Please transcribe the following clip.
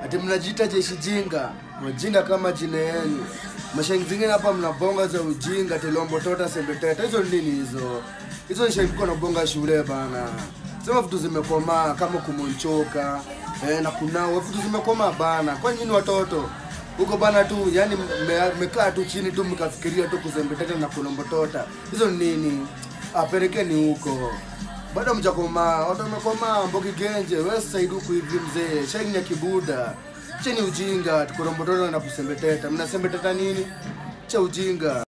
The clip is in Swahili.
ati mnajiita jeshi jinga majinga kama jina yenu mashairi zingine hapa mnabonga za ujinga telombo tota sembeteta hizo ni nini hizo hizo ni shairi mko nabonga shule bana sema vitu zimekomaa kama kumonchoka eh, na kunao vitu zimekomaa bana kwani nyinyi watoto huko bana tu yani mme- mmekaa tu chini tu mkafikiria tu kuzembeteta na kulombotota hizo ni nini apelekeni huko bado mjakomaa watu wamekomaa mbogi genje we saidi huku hivi mzee shaini ya kibuda cheni ujinga tukurombotota na kusembeteta mnasembeteta nini cha ujinga